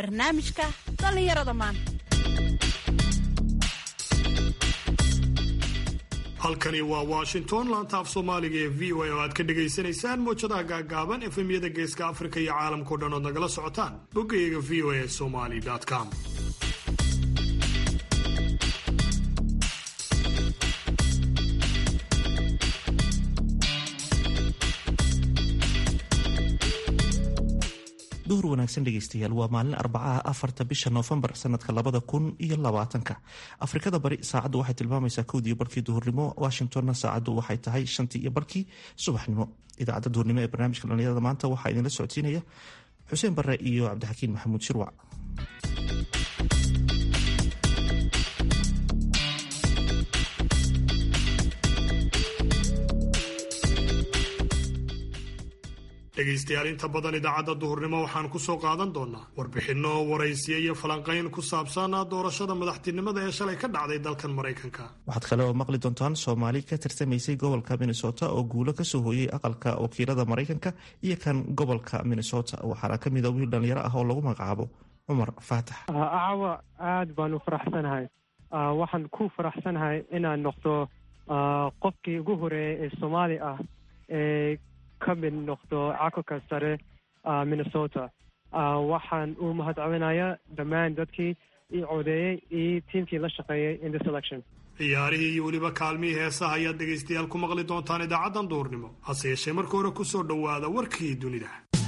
barnaamijka dhallinyarada maanta halkani waa washington laanta af soomaaliga ee v o a oo aad ka dhagaysanaysaan mowjadaha gaagaaban efemyada geeska afrika iyo caalamkao dhan ood nagala socotaan boggayaga v o a somali com duhur wanaagsan dhegeystayaal waa maalin arbacaha afarta bisha noofembar sanadka labada kun iyo labaatanka afrikada bari saacaddu waxay tilmaamaysaa kowdiiyo barkii duhurnimo washingtonna saacaddu waxay tahay shantii iyo barkii subaxnimo idaacadda duhurnimo ee barnaamijka dhalinyarada maanta waxaa idinla socodsiinaya xuseen bare iyo cabdixakiin maxamuud shirwac dhegaystayaal inta badan idaacadda duhurnimo waxaan ku soo qaadan doonaa warbixinno waraysiya iyo falanqayn ku saabsan doorashada madaxtinimada ee shalay ka dhacday dalkan maraykanka waxaad kale oo maqli doontaan soomaali ka tirsamaysay gobolka minnesota oo guulo kasoo hooyey aqalka wakiilada maraykanka iyo kan gobolka minnesota waxaana ka mida wiil dhalinyaro ah oo lagu magacaabo cumar faatax caawa aad baan u faraxsanahay waxaan ku faraxsanahay inaan noqdo qofkii ugu horeeyay ee soomaali ah ee ka mid noqdo cakulka sare minnesota waxaan u mahadcelinayaa dhammaan dadkii ii codeeyey iyo tiimkii la shaqeeyey in this election ciyaarihii iyo weliba kaalmihii heesaha ayaad dhegaystayaal ku maqli doontaan idaacaddan duurnimo hase yeeshee marka hore ku soo dhowaada warkii dunida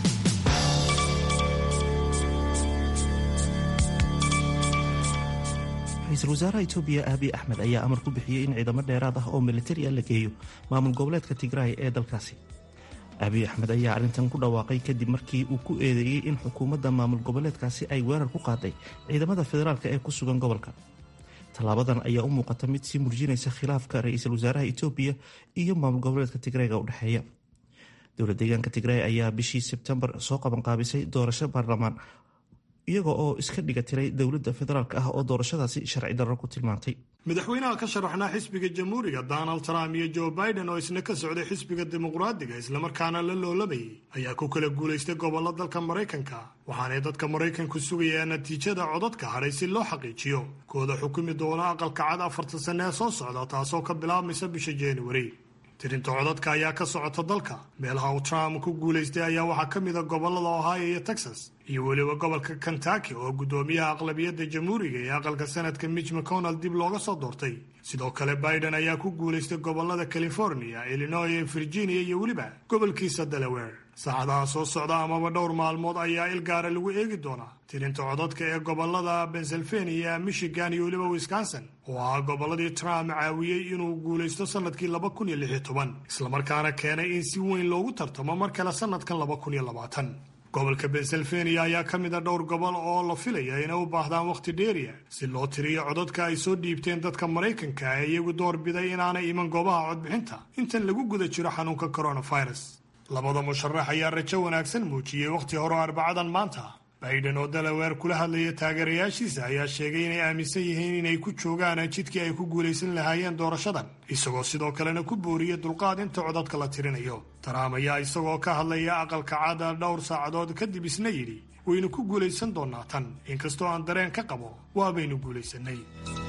ra-iisul wasaaraha etoobiya aabiy axmed ayaa amar ku bixiyey in ciidamo dheeraad ah oo militari ah la geeyo maamul goboleedka tigraay ee dalkaasi aabiy axmed ayaa arrintan ku dhawaaqay kadib markii uu ku eedeeyey in xukuumadda maamul goboleedkaasi ay weerar ku qaaday ciidamada federaalka ee ku sugan gobolka tallaabadan ayaa u muuqata mid sii murjinaysa khilaafka ra-iisul wasaaraha etoobiya iyo maamul goboleedka tigreega u dhexeeya dowla deegaanka tigray ayaa bishii sebtembar soo qabanqaabisay doorasho baarlamaan iyaga oo iska dhiga tiray dowladda federaalk ah oo doorashadaasi sharci darro ku tilmaantay madaxweynaha ka sharaxnaa xisbiga jamhuuriga donald trump iyo joe biden oo isna ka socday xisbiga dimuqraadiga islamarkaana la loolabayay ayaa ku kala guulaystay gobollo dalka maraykanka waxaanay dadka maraykanku sugayaa natiijada codadka hadhay si loo xaqiijiyo kooda xukumi doona aqalka cad afartan sanne ee soo socda taasoo ka bilaabmaysa bisha januari tirinta codadka ayaa ka socota dalka meelaha uu trump ku guulaystay ayaa waxaa ka mid a gobollada ohio iyo texas iyo weliba gobolka kentucky oo guddoomiyaha aqlabiyadda jamhuuriga ee aqalka sanadka mitch mcconnell dib looga soo doortay sidoo kale biden ayaa ku guulaystay gobollada california illinois iyo virginia iyo weliba gobolkiisa delaware saacadaha soo socda amaba dhowr maalmood ayaa il gaara lagu eegi doonaa tirinta codadka ee gobollada pennsylvania michigan iyo weliba wisconsin oo ahaa gobolladii trump caawiyey inuu guulaysto sanadkii laba kun iyo lix iyo toban islamarkaana keenay in si weyn loogu tartamo mar kale sanadkan laba kun iyo labaatan gobolka pennsylvania ayaa ka mid a dhowr gobol oo la filaya inay u baahdaan wakhti dheeriya si loo tiriyo codadka ay soo dhiibteen dadka maraykanka ee iyagu door biday inaanay iman goobaha codbixinta intan lagu guda jiro xanuunka coronavirus labada musharax ayaa rajo wanaagsan muujiyey wakhti hore arbacadan maanta biden oo dalaweer kula hadlaya taageerayaashiisa ayaa sheegay inay aaminsan yihiin inay ku joogaan jidkii ay ku guulaysan lahaayeen doorashadan isagoo sidoo kalena ku booriyey dulqaad inta codadka la tirinayo taraam ayaa isagoo ka hadlaya aqalka cada dhowr saacadood kadib isna yidhi waynu ku guulaysan doonnaa tan inkastoo aan dareen ka qabo waabaynu guulaysanay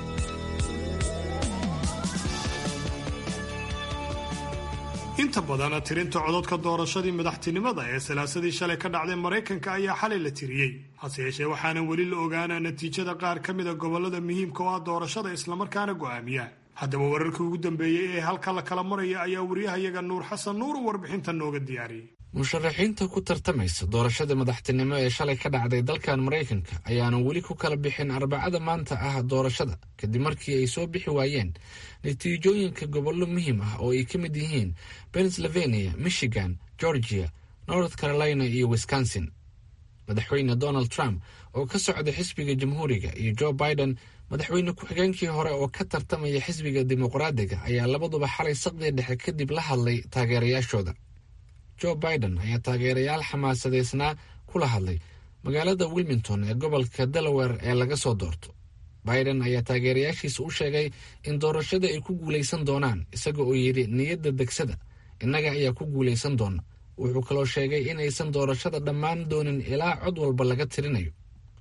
inta badan tirinta codadka doorashadii madaxtinimada ee salaasadii shalay ka dhacday maraykanka ayaa xalay la tiriyey hase yeeshee waxaanan weli la ogaana natiijada qaar ka mida gobollada muhiimka oo ah doorashada islamarkaana go'aamiya haddaba wararkii ugu dambeeyey ee halka la kala maraya ayaa wariyahayaga nuur xasan nuur warbixinta nooga diyaariyey musharaxiinta ku tartamaysa doorashada madaxtinimo ee shalay ka dhacday dalkan maraykanka ayaanan weli ku kala bixin arbacada maanta ah doorashada kadib markii ay soo bixi waayeen natiijooyinka gobollo muhiim ah oo ay ka mid yihiin pennsylvania michigan georgia north carolina iyo wisconsin madaxweyne donald trump oo ka socda xisbiga jamhuuriga iyo joe biden madaxweyne ku-xigeenkii hore oo ka tartamaya xisbiga dimuqraadiga ayaa labaduba xalay saqdii dhexe kadib la hadlay taageerayaashooda joe biden ayaa taageerayaal xamaasadeysnaa kula hadlay magaalada wilmington ee gobolka delaware ee laga soo doorto biden ayaa taageerayaashiisa u sheegay in doorashada ay ku guulaysan doonaan isaga oo yidhi niyadda degsada innaga ayaa ku guulaysan doona wuxuu kaloo sheegay inaysan doorashada dhammaan doonin ilaa cod walba laga tirinayo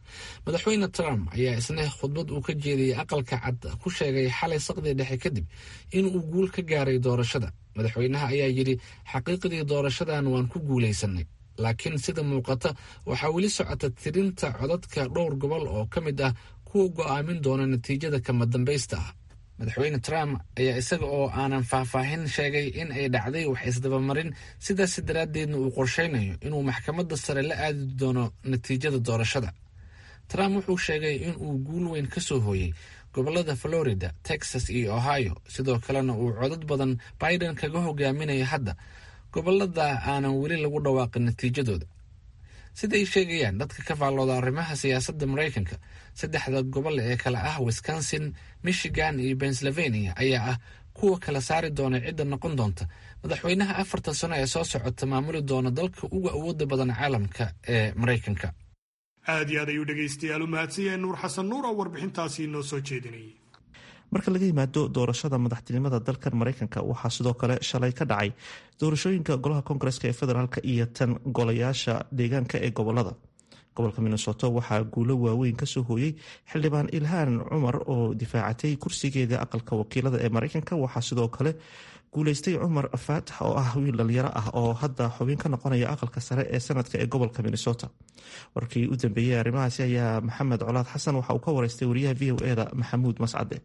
madaxweyne trump ayaa isna khudbad uu ka jeediyey aqalka cad ku sheegay xalay saqdii dhexe kadib inuu guul ka gaaray doorashada madaxweynaha ayaa yidhi xaqiiqdii doorashadan waan ku guulaysanay laakiin sida muuqata waxaa weli socota tirinta codadka dhowr gobol oo ka mid ah kuwa go'aamin doona natiijada kama dambaysta ah madaxweyne trump ayaa isaga oo aanan faahfaahin sheegay in ay dhacday wax isdabamarin sidaas daraaddeedna uu qorshaynayo inuu maxkamadda sare la aadi doono natiijada doorashada trump wuxuu sheegay inuu guul weyn ka soo hooyey gobolada florida texas iyo ohio sidoo kalena uu codad badan biden kaga hogaaminayo hadda gobolada aanan weli lagu dhawaaqin natiijadooda siday sheegayaan dadka ka faallooda arrimaha siyaasadda maraykanka saddexda gobol ee kale ah wisconsin michigan iyo pennsylvania ayaa ah kuwa kala saari doona cidda noqon doonta madaxweynaha afartan sano ee soo socota maamuli doona dalka uga awooda badan caalamka ee maraykanka aad iyo aad ayuu dhegaystayaal u mahadsanyahay nuur xasan nuur oo warbixintaasi inoo soo jeedinayay marka laga yimaado doorashada madaxtinimada dalkan maraykanka waxaa sidoo kale shalay ka dhacay doorashooyinka golaha koongareska ee federaalk iyo tan golayaasha deegaanka ee gobolada gobolka minnesoto waxaa guulo waaweyn kasoo hooyey xildhibaan ilhaan cumar oo difaacatay kursigeeda aqalka wakiilada ee maraykanka waxaa sidoo kale guuleystay cumar faatax oo ah wiil dhalinyaro ah oo hadda xubin ka noqonaya aqalka sare ee sanadka ee gobolka minnesota warkii u dambeeyey arrimahaasi ayaa maxamed colaad xasan waxa uu ka wareystay wariyaha v o eda maxamuud mascade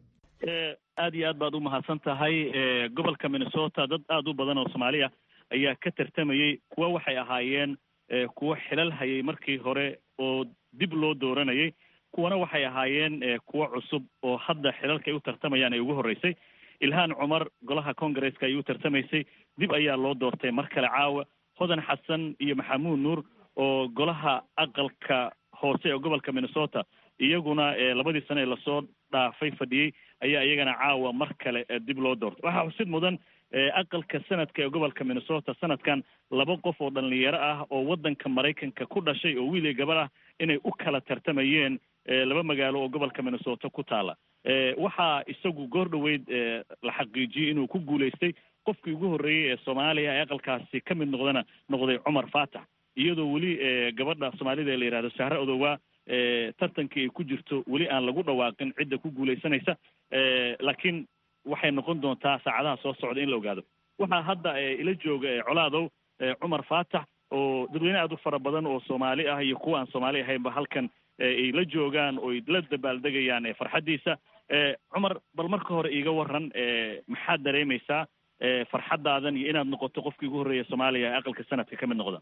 aad iyo aad baad u mahadsan tahay gobolka minnesota dad aada u badan oo soomaali ah ayaa ka tartamayey kuwa waxay ahaayeen kuwo xilal hayay markii hore oo dib loo dooranayay kuwana waxay ahaayeen kuwo cusub oo hadda xilalka ay u tartamayaan ay ugu horreysay ilhaan cumar golaha congareska ay u tartamaysay dib ayaa loo doortay mar kale caawa hodan xasan iyo maxamuud nuur oo golaha aqalka hoose ee gobolka minnesota iyaguna labadii sane ee lasoo dhaafay fadhiyey ayaa iyagana caawa mar kale dib loo doortay waxaa xusid mudan aqalka sanadka ee gobolka minnesota sanadkan laba qof oo dhalinyaro ah oo waddanka maraykanka ku dhashay oo wiil iyo gabar ah inay u kala tartamayeen laba magaalo oo gobolka minnesota ku taala waxaa isagu goor dhoweyd la xaqiijiyey inuu ku guulaystay qofkii ugu horreeyey ee soomaaliya ee aqalkaasi ka mid noqdana noqday cumar faatax iyadoo weli gabadha soomaalida ee la yihahdo sahre odowaa tartankii ay ku jirto weli aan lagu dhawaaqin cidda ku guulaysanaysa laakiin waxay noqon doontaa saacadaha soo socda in la ogaado waxaa hadda ila jooga colaadow cumar faatax oo dadweyne aad u fara badan oo soomaali ah iyo kuwa aan soomaali ahaynba halkan ay la joogaan oo la dabaaldegayaan farxaddiisa cumar bal marka hore iiga waran maxaad dareemaysaa farxaddaadan iyo inaad noqoto qofkii ugu horreeya soomaaliya ee aqalka sanadka ka mid noqda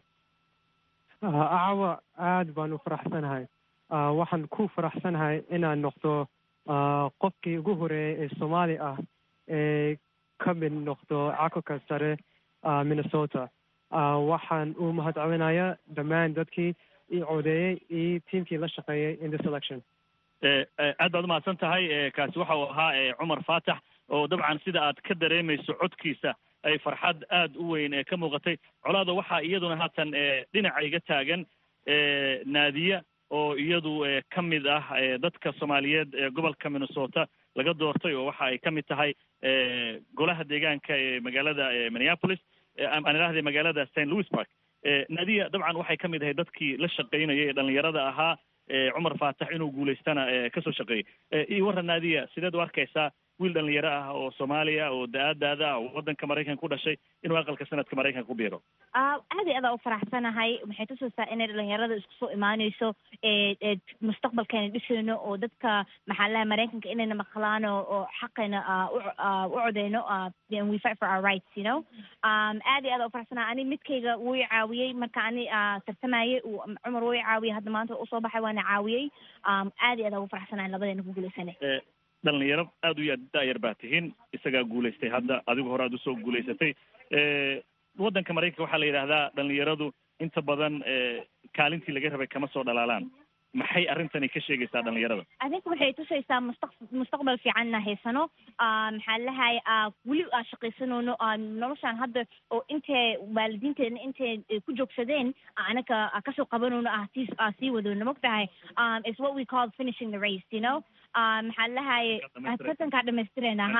acawa aad baan u faraxsanahay waxaan ku faraxsanahay inaan noqdo qofkii ugu horeeyay ee soomaali ah ee ka mid noqdo cakulka sare minnesota waxaan u mahadcelinayaa dhammaan dadkii i codeeyey iyo tiamkii la shaqeeyey in this election aad baad umahadsan tahay kaasi waxa uu ahaa cumar faatax oo dabcan sida aad ka dareemayso codkiisa ay farxad aada u weyn ee ka muuqatay colaada waxaa iyaduna haatan dhinaca iga taagan naadiya oo iyadu ka mid ah dadka soomaaliyeed ee gobolka minnesota laga doortay oo waxa ay ka mid tahay golaha deegaanka ee magaalada minneapolis aan idhahday magaalada st louis park naadiya dabcan waxay ka mid ahay dadkii la shaqaynayay ee dhalinyarada ahaa cumar faatax inuu guulaystana kasoo shaqeeyey iyo warra naadiya sideed u arkaysaa wiil dhalinyaro ah oo soomaaliya oo da-aadaada ah oo waddanka maraykanka ku dhashay inuu aqalka sanadka maraykanka ku biiro aad iyo adaa u faraxsanahay waxay tusaysaa inay dhalinyarada isku soo imaaneyso mustaqbalkeena dhisayno oo dadka maxaalaha maraykanka inayna maqlaan oo xaqayna u codeyno we fight for our rights you know aad iyo adaa u faraxsanahay ani midkayga wuu i caawiyey marka ani tartamayey cumar wuu i caawiyey hadda maanta usoo baxay waana caawiyey aad iyo adaa ugu faraxsanahay labadeena ku guulaysanay dhalinyaro aada u ya da-yar baa tihiin isagaa guulaystay hadda adigu hore aad usoo guulaysatay waddanka maraykanka waxaa la yidhaahdaa dhalinyaradu inta badan kaalintii laga rabay kama soo dhalaalaan maxay arrintani ka sheegaysaa dhalinyarada adinka waxay tusaysaa mustaq mustaqbal fiicanna haysano maxaa lahay weli aa shaqaysanoono noloshaan hadda oo intay waalidiinteena intay ku joogsadeen anaka kasoo qabanoono ah sii sii wadoono mogtahay is what we call finishing the race you know maxaa lahay tartankaa dhamaystirayna ha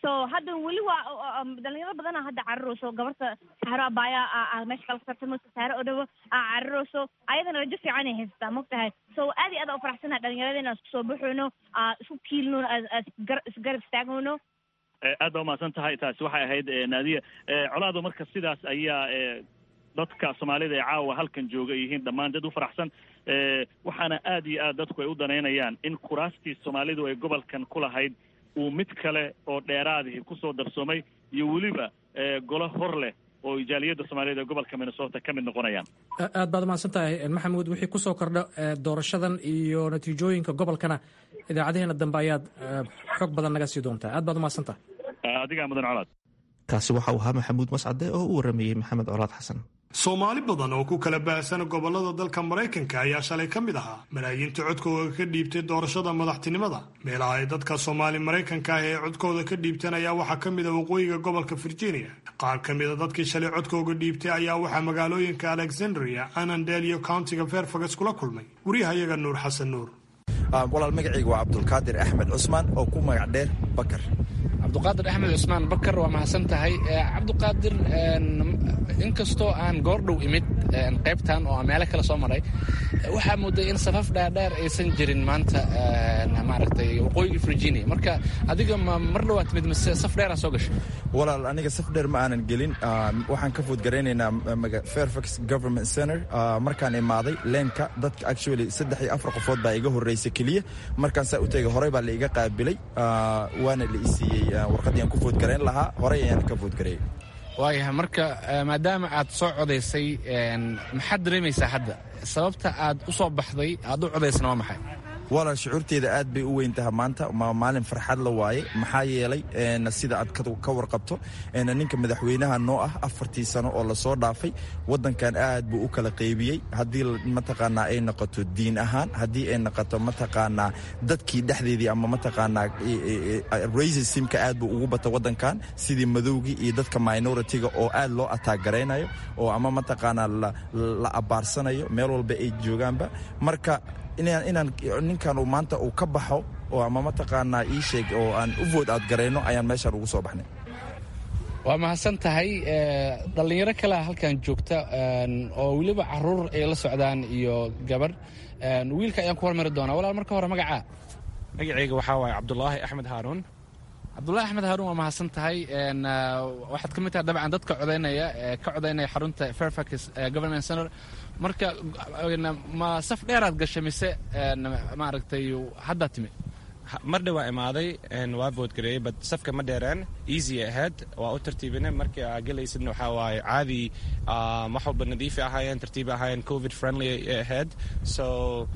so hadda weli waa dhalinyaro badana hadda cararayso gabarta saxaro abaaya meesha kala tartamayso saare oo dhawo aa cararayso ayadana rajo fiican ay haysataa mogtahay so aad iyo aad aa ufaraxsanaha dhalinyarada inaan isku soo baxayno isku kiilino isgarab istaagayno aad baa umahadsan tahay taasi waxay ahayd naadiya colaado marka sidaas ayaa dadka soomaalida ee caawa halkan jooga yihiin dhammaan dad u faraxsan waxaana aad iyo aad dadku ay u danaynayaan in kuraastii soomaalidu ay gobolkan ku lahayd uu mid kale oo dheeraadihi kusoo darsoomay iyo weliba golo hor leh oo jaaliyadda soomaaliyed ee gobolka minnesota ka mid noqonayaan aad baad umahadsan tahay maxamuud wixii kusoo kordha doorashadan iyo natiijooyinka gobolkana idaacadaheena dambe ayaad xog badan naga sii doontaa aad baad umahadsan tahay adigaa mudan colaad kaasi waxa uu ahaa maxamuud mascade oo u waramayey maxamed colaad xasan soomaali badan oo ku kala baahsan gobollada dalka maraykanka ayaa shalay ka mid ahaa malaayiinta codkooda ka dhiibtay doorashada madaxtinimada meelaha ay dadka soomaali maraykanka ah ee codkooda ka dhiibteen ayaa waxaa ka mid a waqooyiga gobolka virginia qaar ka mida dadkii shalay codkooga dhiibtay ayaa waxaa magaalooyinka alexandria anandel iyo countiga fairfax kula kulmay wariyahayaga nuur xasan nuur walaal magacayga waa cabdulqaadir axmed cusmaan oo ku magac dheer bakar cabduqaadir axmed cusmaan bakar waa mahadsan tahay cabduqaadir inkastoo aan goordhow imid qaybtan oo meelo kale soo maray waxaa mooday in safaf dhaadheer aysan jirin maanta maaragtay waqooyiga virginia marka adiga ma mar dhawaa timid mise saf dheeraa soo gashay walaal aniga saf dheer ma aanan gelin waxaan ka foodgaraynaynaa fairfax government center markaan imaaday leenka dadka actually saddex iyo afar qofood baa iga horreysa keliya markaan saa u tegay horey baa la iga qaabilay waana la isiiyey warqaddii aan ku foodgarayn lahaa horey ayaan ka foodgareeyey waayahay marka maadaama aad soo codaysay maxaad dareemaysaa hadda sababta aad u soo baxday aad u codaysana waa maxay walaal shucuurteeda aad bay u weyn taha maanta maalin farxad la waaye maxaa yeelay sida aad ka warqabto ninka madaxweynaha noo ah afartii sano oo lasoo dhaafay wadankan aad buu u kala qaybiyey haddii mataqaanaa ay noqoto diin ahaan haddii ay noqoto mataqaanaa dadkii dhexdeedii ama mataqaanaa racismka aad buu ugu bata wadankan sidii madowgii iyo dadka minoritiga oo aad loo ataagaraynayo oo ama mataqaanaa la abaarsanayo meel walba ay joogaanba marka inaan ninkan uu maanta uu ka baxo oo ama mataqaanaa ii sheeg oo aan u vood aad garayno ayaan meeshaan ugu soo baxnay waa mahadsan tahay dhallinyaro kalea halkan joogta oo weliba caruur ay la socdaan iyo gabarh wiilka ayaan ku hormari doonaa walaal marka hore magacaa magacayga waxaa waaye cabdulaahi axmed haaruun cabdulahi axmed haaruun waa mahadsan tahay waxaad ka mid tahay dabcan dadka codaynaya ka codaynaya xarunta fairfax government center marka ma saf dheeraad gashay mise maaragtay haddaa timi mar dhawaa imaaday waa boodgareeyey bad safka ma dheereen easy ahayd waa u tartiibina markii aa gelaysidna waxaa waaye caadi wax walba nadiifi ahaayeen tartiibi ahaayeen covid friendly ahayd so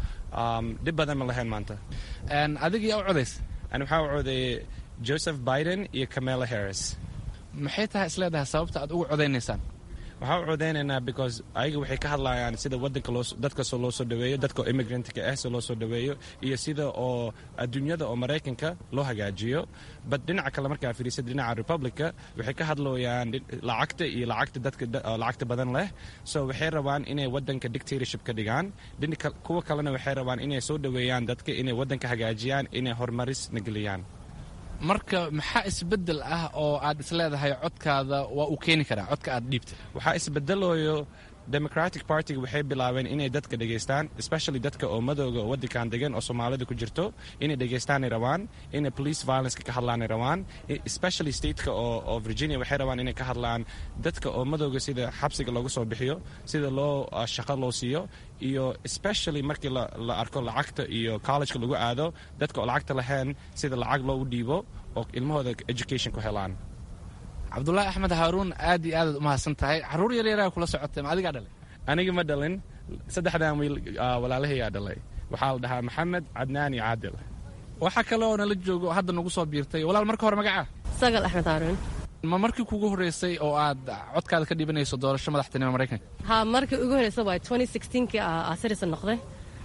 dhib badan ma lahayn maanta adiga yaa u codays ani waxaa u codeeyey joseph biden iyo camela harris maxay tahay isleedahay sababta aad ugu codaynaysaan waxaa u codaynaynaa because ayaga waxay ka hadlayaan sida wadanka dadka soo loo soo dhaweeyo dadka oo immigrantka ah soo loo soo dhaweeyo iyo sida oo adduunyada oo maraykanka loo hagaajiyo bad dhinaca kale markaa fiirisid dhinaca republica waxay ka hadlayaan lacagta iyo lacagta dadka lacagta badan leh so waxay rabaan inay wadanka dictatorship ka dhigaan kuwa kalena waxay rabaan inay soo dhaweeyaan dadka inay wadanka hagaajiyaan inay horumaris nageliyaan marka maxaa isbedel ah oo aad isleedahay codkaada waa uu keeni karaa codka aad dhiibtay waxaa isbedelayo democratic partyga waxay bilaabeen inay dadka dhegaystaan especially dadka oo madooga oo wadankan degan oo soomaalida ku jirto inay dhegaystaanay rabaan inay police violenceka ka hadlaanay rabaan especially stateka oo virginia waxay rabaan inay ka hadlaan dadka oo madooga sida xabsiga loogu soo bixiyo sida loo shaqo loo siiyo iyo especially markii la arko lacagta iyo collegeka lagu aado dadka oo lacagta lahayn sida lacag loogu dhiibo oo ilmahooda education ku helaan cabdulaahi axmed haaruun aad iyo aadaad u mahadsan tahay caruur yaryaraa kula socotay ma adigaa dhalay aniga ma dhalin saddexdan wiil walaalahayaa dhalay waxaa la dhahaa maxamed cadnaan iyo caadil waxaa kale oo nala joogo hadda nagu soo biirtay walaal marka hore magacaa sagal axmed haaruun ma markii kugu horreysay oo aad codkaada ka dhibanayso doorasho madaxtinimo maraykanka ha markii ugu horreysa waay twenty sixteenkii aa citizen noqday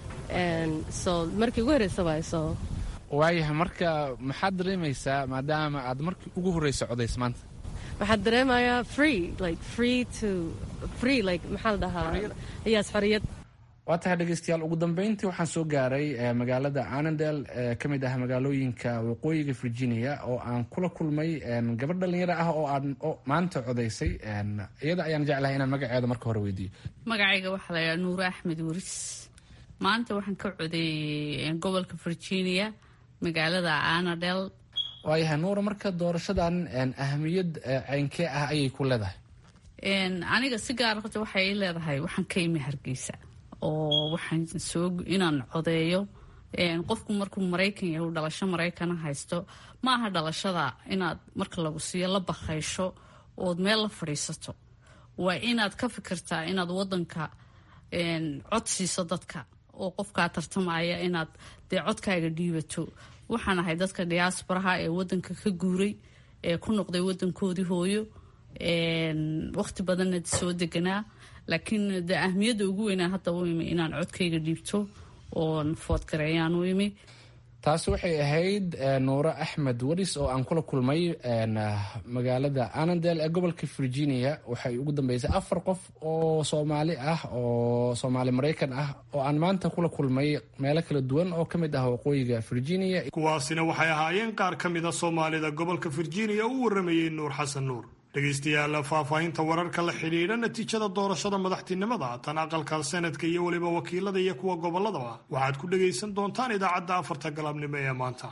so markii ugu horreysa waay so waayahay marka maxaad dareemaysaa maadaama aad markii ugu horreysa codays maanta waxaad dareemayaa free like free to free like maxaa la dhahaa yes xoriyad waa tahay dhegeystayaal ugu dambeyntii waxaan soo gaaray magaalada anandel ee ka mid ah magaalooyinka waqooyiga virginia oo aan kula kulmay gabadh dhalinyaro ah oo aan maanta codaysay iyada ayaan jeclahay inaan magaceeda marka hore weydiiyo magacayga waxaa laydhaha nuure axmed waris maanta waxaan ka codeeyey gobolka virginia magaalada anadel waayahay nuura marka doorashadan ahamiyad ceynkee ah ayay ku leedahay aniga si gaar horta waxay leedahay waxaan ka imi hargeysa oo waxaan soo inaan codeeyo qofku markuu maraykan yahay uu dhalasho maraykana haysto ma aha dhalashada inaad marka lagu siiyo la bakaysho ood meel la fadhiisato waa inaad ka fikirtaa inaad wadanka cod siiso dadka oo qofkaa tartamaya inaad dee codkaaga dhiibato waxaan ahay dadka diyaasbaraha ee wadanka ka guuray ee ku noqday wadankoodii hooyo waqti badanna soo deganaa laakiin de ahmiyadda ugu weynaa hadda u imi inaan codkayga dhiibto oon foodgareeyaan u imi taasi waxay ahayd nuure axmed waris oo aan kula kulmay magaalada anandel ee gobolka virginia waxay ugu dambeysay afar qof oo soomaali ah oo soomaali maraykan ah oo aan maanta kula kulmay meelo kala duwan oo ka mid ah waqooyiga virginia kuwaasina waxay ahaayeen qaar ka mid a soomaalida gobolka virginia u waramayey nuur xasan nuur dhegaystayaal faahfaahinta wararka la xidhiidha natiijada doorashada madaxtinimada tan aqalka senadka iyo weliba wakiilada iyo kuwa gobolladaba waxaad ku dhegaysan doontaan idaacadda afarta galabnimo ee maanta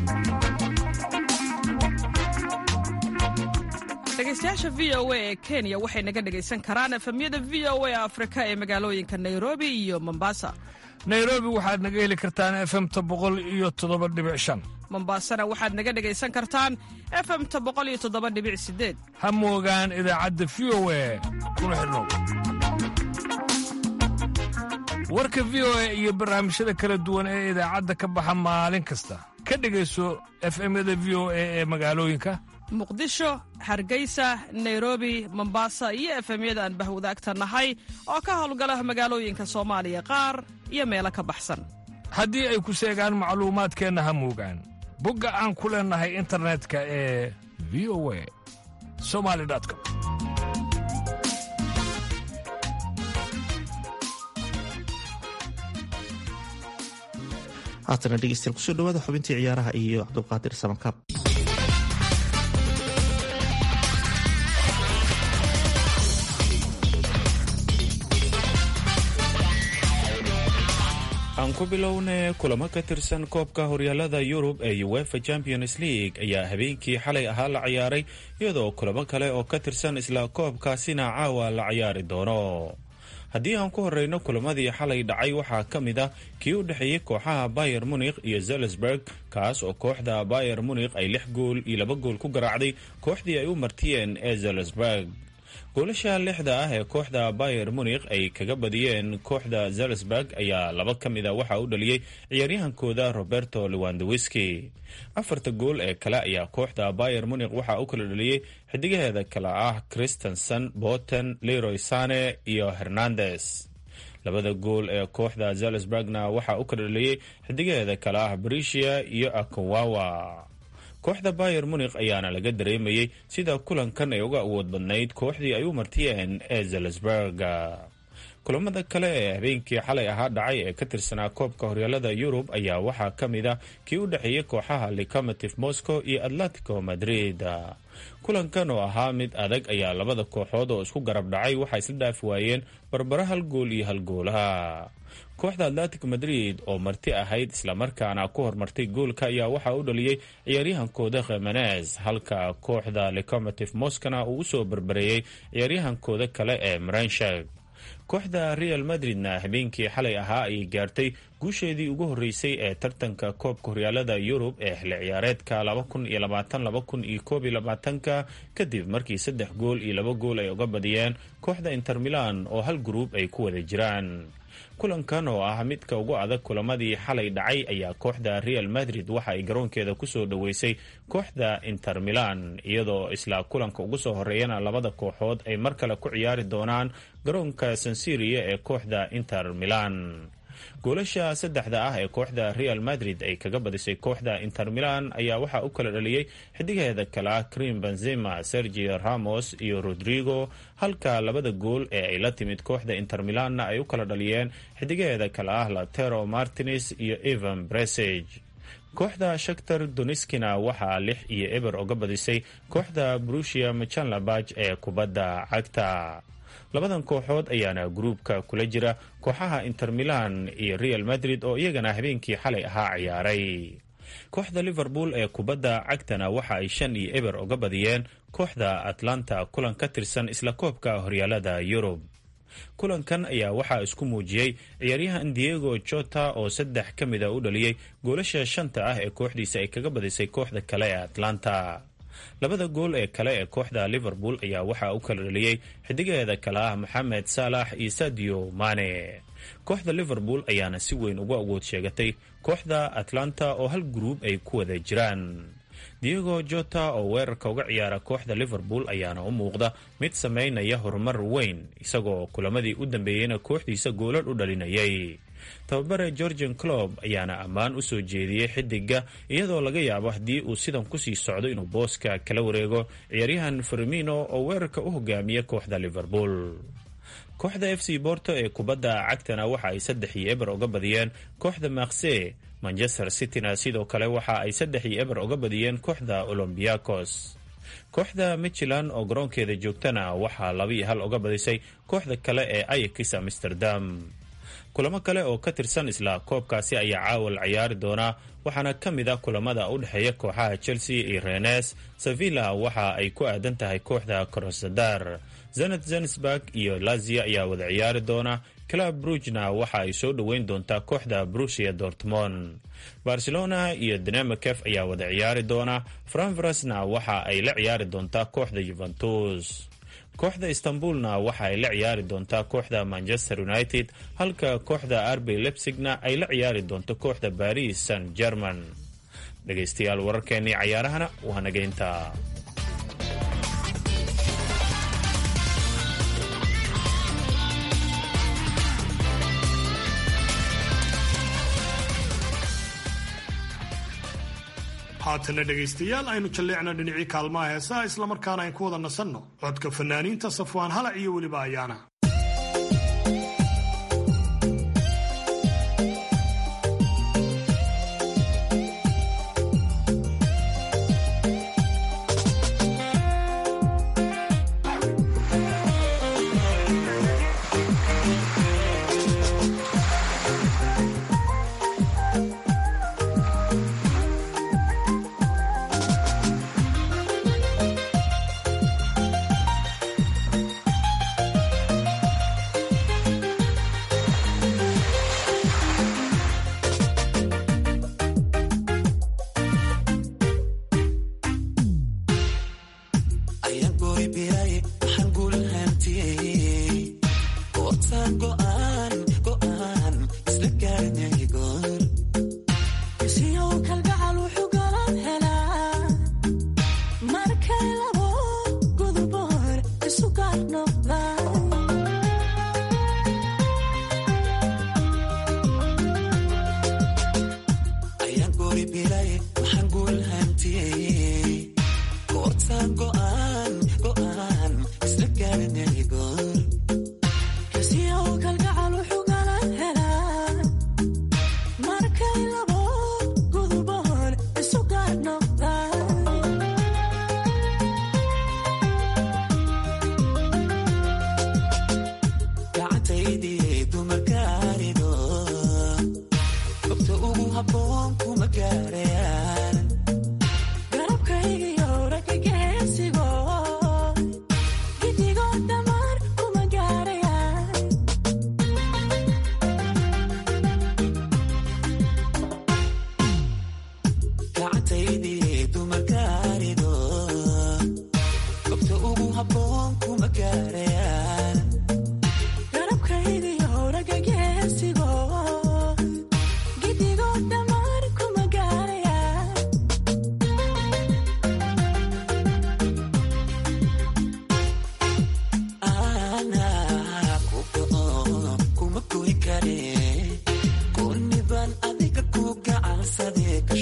dhegaystayaasha v o a ee kenya waxay naga dhegaysan karaan efemyada v o a afrika ee magaalooyinka nairobi iyo mombasa nairobi waxaad naga heli kartaan efemta boqol iyo toddoba dhibic shan mombasana waxaad naga dhegaysan kartaan efemta boqol iyo toddoba dhibic sideed ha moogaan idaacadda v o a kuna xidhnow warka v o a iyo barnaamijyada kala duwan ee idaacadda ka baxa maalin kasta ka dhegayso efemyada v o a ee magaalooyinka muqdisho hargeysa nairobi mombasa iyo efemyada aan bahwadaagta nahay oo ka howlgala magaalooyinka soomaaliya qaar iyo meelo ka baxsan haddii ay ku seegaan macluumaadkeenna ha moogaan bogga aan ku leennahay internetka ee v o a somali com haatana dhegeystayaal kusoo dhawaada xubintii ciyaaraha iyo cabdulqaadir samakaab aan ku bilowne kulamo ka tirsan koobka horyaalada yurub ee uefa champions league ayaa habeenkii xalay ahaa la ciyaaray iyadoo kulamo kale oo ka tirsan isla koobkaasina caawa la ciyaari doono haddii aan ku horeyno kulamadii xalay dhacay waxaa ka mid ah kii u dhexeeyey kooxaha bayer munikh iyo zelisburg kaas oo kooxda bayer munikh ay lix gool iyo laba gool ku garaacday kooxdii ay u martiyeen ee zelisburg goolasha lixda ah ee kooxda bayer munikh ay kaga badiyeen kooxda zelisburg ayaa laba ka mid a waxaa u dhaliyey ciyaaryahankooda roberto lewandowiski afarta gool ee kale ayaa kooxda bayer munikh waxaa u kala dhaliyey xidigaheeda kale ah christensen boten leroy sane iyo hernandes labada gool ee kooxda zelisburgna waxaa u kala dhaliyey xidigaheeda kale ah brisia iyo akowawa kooxda bayer munikh ayaana laga dareemayey sida kulankan ay uga awood badnayd kooxdii ay u martiyeen ee zelisburg kulamada kale ee habeenkii xalay ahaa dhacay ee ka tirsanaa koobka horyaalada yurub ayaa waxaa ka mid ah kii u dhexeeyey kooxaha lecomotive moscow iyo atletico madrid kulankan oo ahaa mid adag ayaa labada kooxood oo isku garab dhacay waxaa isla dhaafi waayeen barbara hal gool iyo hal goolaha kooxda atletico madrid oo marti ahayd islamarkaana ku hormartay goolka ayaa waxaa u dhaliyey ciyaaryahankooda khemenes halka kooxda lecomotive moscona uu usoo barbareeyey ciyaaryahankooda kale ee marenshag kooxda real madridna habeenkii xalay ahaa ayay gaartay guusheedii ugu horeysay ee tartanka koobka horyaalada yurub ee xilli ciyaareedka ka kadib markii saddex gool iyo laba gool ay uga badiyeen kooxda inter milan oo hal gruub ay ku wada jiraan kulankan oo ah midka ugu adag kulamadii xalay dhacay ayaa kooxda real madrid waxa ay garoonkeeda kusoo dhoweysay kooxda inter milan iyadoo isla kulanka ugu soo horeeyana labada kooxood ay mar kale ku ciyaari doonaan garoonka sansiria ee kooxda inter milan goolasha saddexda ah ee kooxda real madrid ay kaga badisay kooxda inter milan ayaa waxaa u kala dhaliyey xidigaheeda kale ah krim benzema sergio ramos iyo rodrigo halka labada gool ee ay la timid kooxda inter milanna ay u kala dhaliyeen xidigaheeda kale ah latero martines iyo evan bresage kooxda shaktar doniskina waxaa lix iyo eber oga badisay kooxda brusia machanlabaj ee kubadda cagta labadan kooxood ayaana gruubka kula jira kooxaha inter milan iyo real madrid oo iyagana habeenkii xalay ahaa ciyaaray kooxda liverpool ee kubadda cagtana waxa ay shan iyo eber oga badiyeen kooxda atlanta kulan ka tirsan isla koobka horyaalada yurub kulankan ayaa waxaa isku muujiyey ciyaaryahan diego jota oo saddex ka mida u dhaliyey goolasha shanta ah ee kooxdiisa ay kaga badisay kooxda kale ee atlanta labada gool ee kale ee kooxda liverpool ayaa waxaa u kala dhaliyey xidigaheeda kale ah moxamed saalax iyo sadio mane kooxda liverpool ayaana si weyn uga awood sheegatay kooxda atlanta oo hal gruub ay ku wada jiraan diego jota oo weerarka uga ciyaara kooxda liverpool ayaana u muuqda mid sameynaya horumar weyn isagoo kulamadii u dambeeyeyna kooxdiisa goolal u dhalinayay tababare georgian clob ayaana ammaan u soo jeediyey xidiga iyadoo laga yaabo haddii uu sidan kusii socdo inuu booska kala wareego ciyaaryahan fermino oo weerarka u hogaamiya kooxda liverpool kooxda f c borto ee kubadda cagtana waxa ay saddex iyo eber oga badiyeen kooxda makse manchester cityna sidoo kale waxa ay saddex iyo eber oga badiyeen kooxda olombiakos kooxda michilan oo garoonkeeda joogtana waxaa laba iyo hal oga badisay kooxda kale ee ayakis amsterdam kulamo kale oo ka tirsan isla koobkaasi ayaa caawal ciyaari doonaa waxaana ka mid ah kulamada u dhexeeya kooxaha chelsea iyo renes sevilla waxa ay ku aadan tahay kooxda krosadar zenet zensburg iyo lazia ayaa wada ciyaari doona club brugna waxa ay soo dhoweyn doontaa kooxda brusia dortmond barcelona iyo dinamakef ayaa wada ciyaari doona franvrasna waxa ay la ciyaari doontaa kooxda juventus kooxda istanbulna waxa ay la ciyaari doontaa kooxda manchester united halka kooxda arby lebsigna ay la ciyaari doonto kooxda baris san german dhegaystayaal wararkeennii cayaarahana waa nageynta haatana dhegaystayaal aynu jalleecna dhinacii kaalmaha heesaha islamarkaana ayn ku wada nasanno codka fanaaniinta safwaan halac iyo weliba ayaana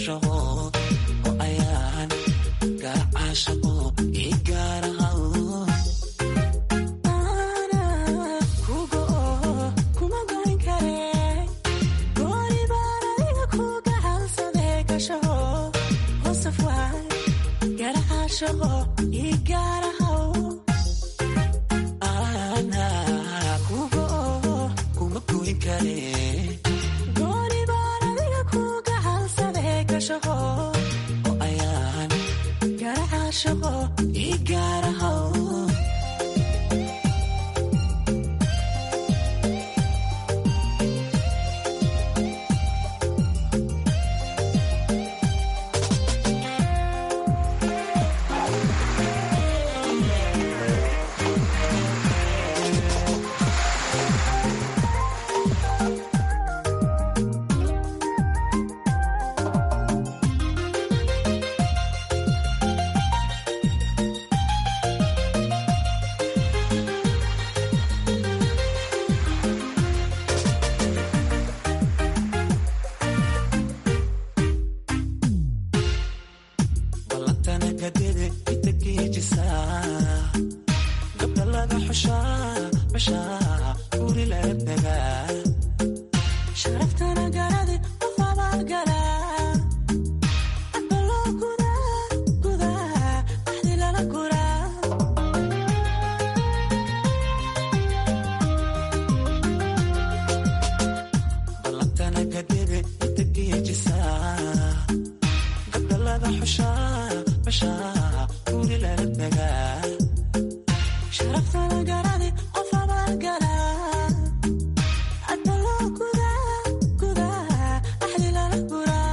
shaqo oo ayaan garacaa shaqo ii gaaraha kuma goyn kare oo ayaan shaqo ii gaaraha ballantana kadebe itageejisaa gabdha laga xushaa bashaa guri laga tagaa sharaftana garade qof abaalgala aqaloo gudaa gudaa axdi lala guraa ballantana kadebe itageejisaa gabdha laga xushaa bashaa guri lala tagaa sharaftana garade qof abaalgala aqaloo gudaa gudaa axdi lala guraa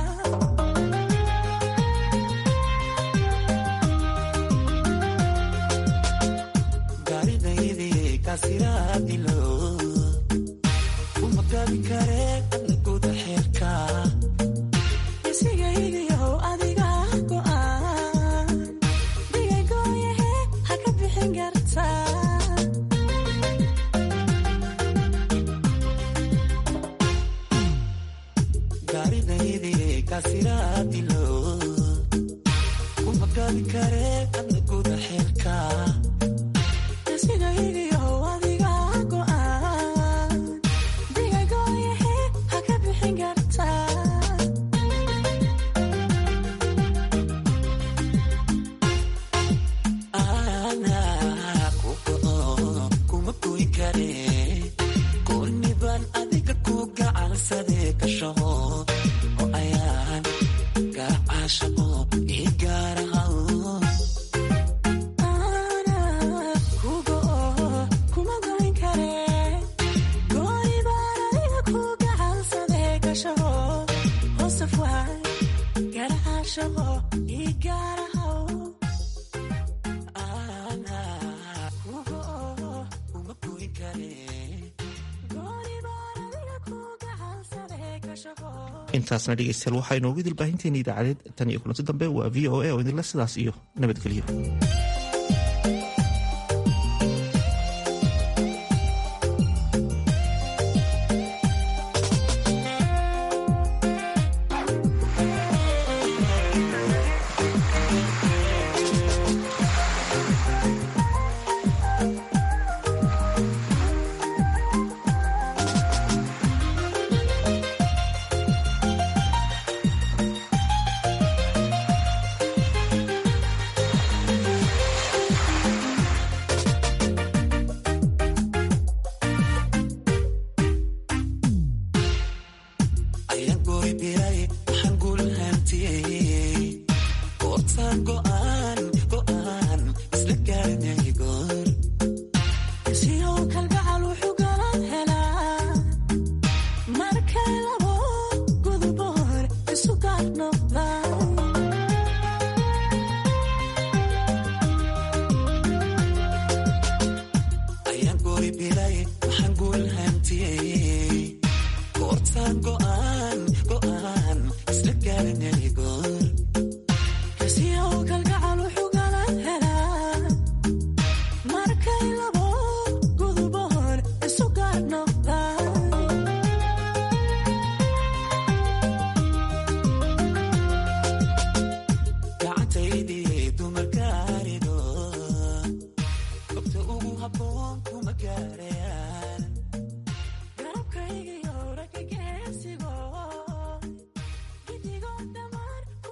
gaaridaydii kaasiraadilo uma gabi kare adna guda xeerka isigaygiyow adiga go'aan digaygoyahe ha ka bixin karta gaaridaydii kaasiraadilo uma gabi kare adna guda xeerka isigaygiyow adiga go'aan digaygoyahe ha ka bixin karta kuma goyn kare goorniban adiga ku gacansade ka shaqo oo ayaan garacaa shaqo ii gaaraha kuma goyn kare goorniban adiga ku gacansade ka shaqo hoosaf waay garacaa shaqo ii gaaraha intaasna dhegeystayaal waxaa inoogu dilbaahinteena idaacadeed tan iyo kulanti dambe waa v o a oo idinle sidaas iyo nabadgelyo ayaan goori biray waxaan guul hantiyey goortaan go'aan go'aan isla gaarinay goor siyow kalgacal wuxuu galan helaa markay labo guduboor isu gaar noqdaan ayaan goori biray waxaan guul hantiyey goortaan go'aan go'aan isla gaarinay goor